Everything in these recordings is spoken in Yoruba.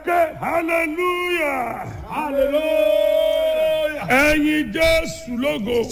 ké hallelujah hallelujah. ẹ̀yin jésù lógo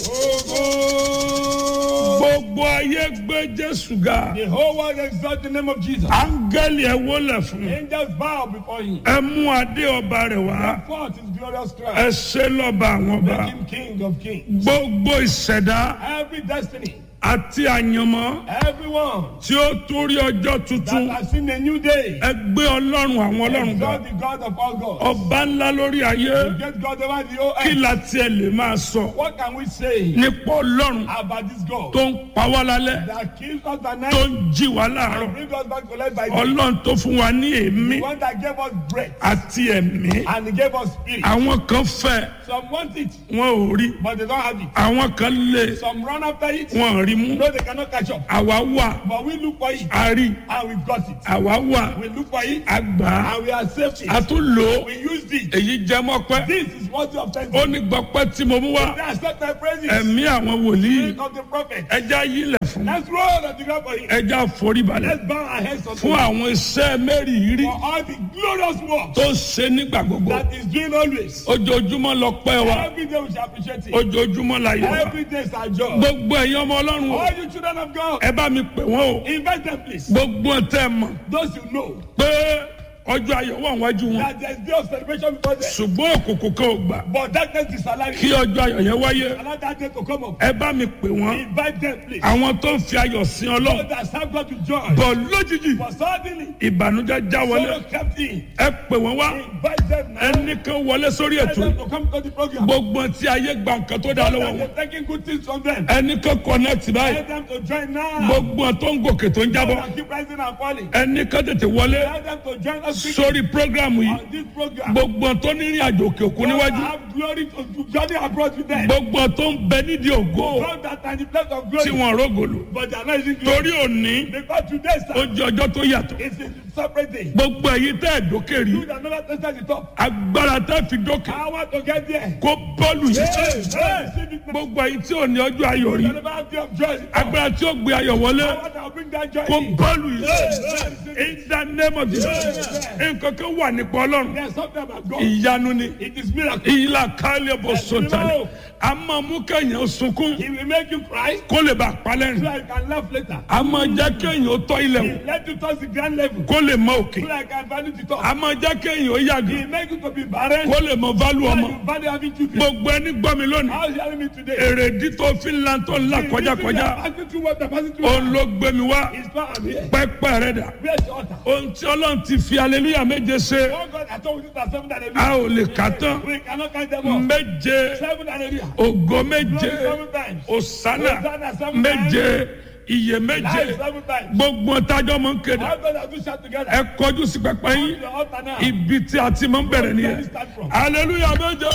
gbogbo ayé gbé jésù ga The whole world exalt the name of Jesus. áńgẹ́lì ẹ wólẹ̀ fún Angels bow before him. ẹ mú adé ọba rẹ̀ wá Forth his glorious ẹ crown. ṣe lọ́ba àwọn ọba Make him king of kings. gbogbo ìṣẹ̀dá Every destiny, àti àyànmọ́ everyone tí ó torí ọjọ́ tuntun that has seen a new day, ẹ gbé ọlọ́run àwọn ọlọ́run ga exalt the God of all gods. ọba ńlá lórí ayé Get God over the whole kí earth. la tiẹ̀ lè máa sọ What can we say nípa ọlọ́run about this God tó ń pa wá lálẹ́ that kills us tó at night ń jí wá and láàárọ̀ brings us back to life by day? ọlọ́run tó fún wa ní èémí The one that gave us breath àti ẹ̀mí and he gave us spirit. àwọn kan fẹ́ Some want it, wọn ò rí but they don't have it. àwọn kan lé Some run after it, wọn ò rí mú no, they cannot catch up. àwa wà But we look for it a rí and we got it. àwa wà We look for it a gbà á and we accept a it. tún lò ó We used it. èyí jẹ́ mọ́pẹ́ This is what you have thanked ó ní gbọ́pẹ́ tí mo mú wá They accept my praises. ẹ̀mí àwọn wòlíì Spirit of the prophet. ẹja yílẹ̀ fún Let's roll on the ground for him. ẹja foríbalẹ̀ Let's bow our heads unto fún him àwọn iṣẹ́ mẹ́rìírí for all the glorious work tó ń ṣe nígbà gbogbo that is doing always. ojoojúmọ́ lọ pẹ́ wa Every day we shall appreciate it. ojoojúmọ́ la yẹ wa Every day is our job. gbogbo ẹ̀yin ọmọ ọlọ́run o All you children of God, ẹ bá mi pè wọ́n o invite them please. gbogbo tẹ́ ẹ mọ̀ Those you know pé ọjọ́ ayọ̀ wà wájú wọn that there is day of celebration before them. ṣùgbọ́n òkùnkùn kan ò gbà But darkness is alive. kí ọjọ́ ayọ̀ yẹn wáyé Allow that day to come up. ẹ bá mi pè wọ́n Invite them please. àwọn tó ń fi ayọ̀ sin So ọlọ́run that serve God with joy. bọ̀ lójijì But suddenly, ìbànújẹ́ já wọlé sorrow kept in. ẹ pè wọ́n wá Invite them now. ẹnìkan wọlé sórí Tell ètò them yìí to come to the program. gbogbo tí ayé gba nǹkan tó dá lọ́wọ́ And wọn they're taking good things from them. ẹnìkan connect báyìí Tell them to join now. gbogbo tó ń gòkè tó ń jábọ́ And keep rising and falling. ẹnìkan tètè wọlé Tell them to join us quickly sórí programu yìí on this program. gbogbo tó ní ìrìn àjò òkè òkun God níwájú have glory to to journey abroad with them. gbogbo tó ń bẹ nídìí ògo God that are in the place of tí glory. wọn rógòlò But they are not using glory. torí òní Because today, ó sir, jẹ ọjọ́ tó yàtọ̀ is a separate day. gbogbo èyí tẹ́ ẹ̀ dókè rí You that never tested the top. agbára tẹ́ fi dókè I want to get there. kó bọ́ọ̀lù yìí Hey, receive it now. gbogbo èyí tí ò ní ọjọ́ ayọ̀ rí You never have day of joy. agbára tí ó gbé ayọ̀ wọlé I want to bring that joy kó in. bọ́ọ̀lù yìí Hey, in the name of Jesus nǹkan kan wà nípa ọlọ́run There's something about God. ìyanu ni It is miracle. ìlà kálẹ̀ bọ̀ sọ̀tàlẹ̀ a máa mú kẹ́yìn sunkún He will make you cry kó lè bá a so palẹ́rìn I can laugh later. a máa jẹ́ kẹ́yìn ó tọ́ ilẹ̀ wò He let you touch the grand level kó lè mọ òkè so I can value the top. a máa jẹ́ kẹ́yìn ó yàgò He make you to be barren kó lè mọ válù so ọmọ you value having children. gbogbo ẹni gbọ́ mi lónìí How is he hearing me today? èrèdí tó fi ń lan tó ń là kọjákọjá Passing through what I'm passing through. òun ló gbé mi wá It's not I'm here. pẹ́pẹ́ rẹ̀ dà Where's the altar? ohun tí ọlọ́run ti fi aleluya méje ṣe Oh God, I told you that seven and a ò lè kà tán We cannot count them all. méje Seven and ògo méje Glory seven times. òsánà Hosanna seven méje iye méje Life seven times. gbogbo tájọ́ mọ̀ ń kéde How God have you shout together? ẹ kọjú sí pẹpẹ yín The altar now. ibi tí a ti máa ń bẹ̀rẹ̀ nìyẹn aleluya méje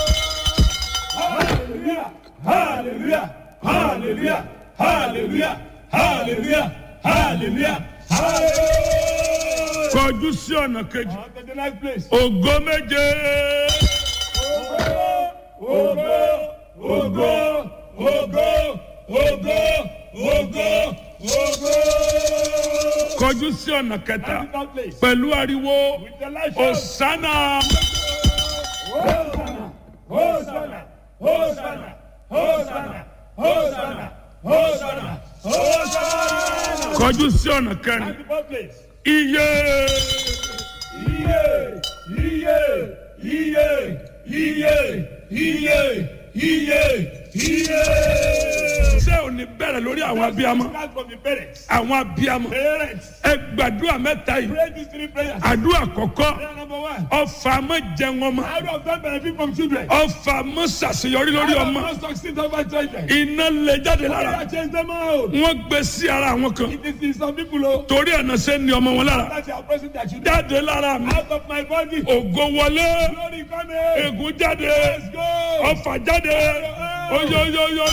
Hallelujah! Hallelujah! Hallelujah! Hallelujah! Hallelujah! Hallelujah! Hallelujah! kọjú sí ọ̀nà kejì On to the next place. ògo méje Ogo! Ogo! Ogo! Ogo! Ogo! Ogo! kọjú sí ọ̀nà kẹta On to that place. pẹ̀lú ariwo With the light shout. òsánà Hosanna! Hosanna! Hosanna! Hosanna! Hosanna! Hosanna! Hosanna! kọjú sí ọ̀nà kẹrin On to that place. iye Iye! Iye! Iye! Iye! Iye! Iye! Iye! ṣé ò ní bẹ̀rẹ̀ lórí àwọn abiyamọ Start from the parents. àwọn abiyamọ Parents, ẹ gbàdúrà mẹ́ta yìí pray these three prayers. àdúrà kọ̀kọ́ Prayer number one. ọfà mọ́ jẹun ọmọ How do of them benefit from children? ọfà mọ́ ṣàṣeyọrí lórí How ọmọ do not succeed over children? iná lè jáde lára Prayer change them out. wọ́n gbé sí ara àwọn kan It is in some people oh, torí ẹ̀nà ṣe ni ọmọ wọn lára that they are pressing their children jáde lára mi out of my body. ògo wọlé Glory coming. ègún jáde Let's go. ọfà jáde oyoyoyoyo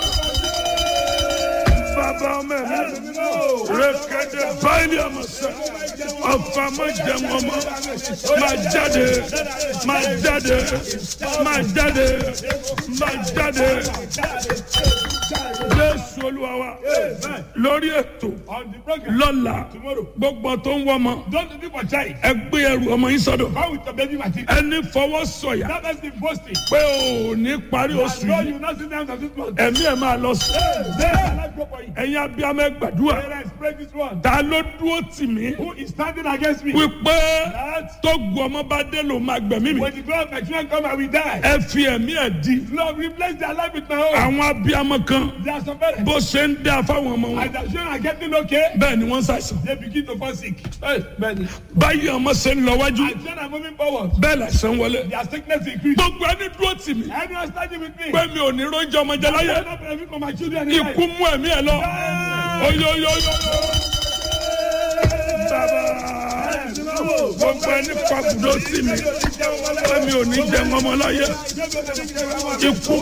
bàbá ọmọ mi rẹkẹdẹ báyìí àmọ̀sẹ̀ ọfà má jẹun ọmọ má jáde má jáde má jáde má jáde jésù olúwa wa Amen. lórí ètò On the program. lọ́la Tomorrow. gbogbo tó ń wọ́mọ Don't do for child. ẹ gbé ẹrù ọmọ yín sọ́dọ̀ Come with your baby material. ẹni fọwọ́ sọ̀yà That has been boasting. pé ò ní parí I oṣù know yìí you not sit down to this one. ẹ̀mí ẹ̀ máa lọ sí Then I like go for you. ẹ̀yin abiyamọ ẹ gbàdúrà Parents, pray this one. ta ló dúró tì mí Who is standing against me? wípé That tó gu ọmọ bá dé ló máa gbẹ̀mí mi when the God of my children come, I will die. ẹ fi ẹ̀mí ẹ̀ di Lord, replace their life with my own. àwọn abiyamọ kan There are some parents. bó ṣe ń dá fáwọn ọmọ wọn As their children are getting okay, bẹ́ẹ̀ ni wọ́n ń ṣàìsàn they begin to fall sick. Hey, man. báyìí ọmọ ṣe ń lọ wájú As children are moving forward, bẹ́ẹ̀ làṣẹ ń wọlé their sickness increase. gbogbo ẹni dúró tì mí Anyone standing with me? pé mi ò ní róúnjẹ ọmọ jẹ láyé I'm not benefit for my children. in life. ikú mú ẹ̀mí ẹ̀ lọ oyoyoyo bàbá gbogbo ẹni pàkúdó tì mí pé mi ò ní jẹ ọmọ láyé ikú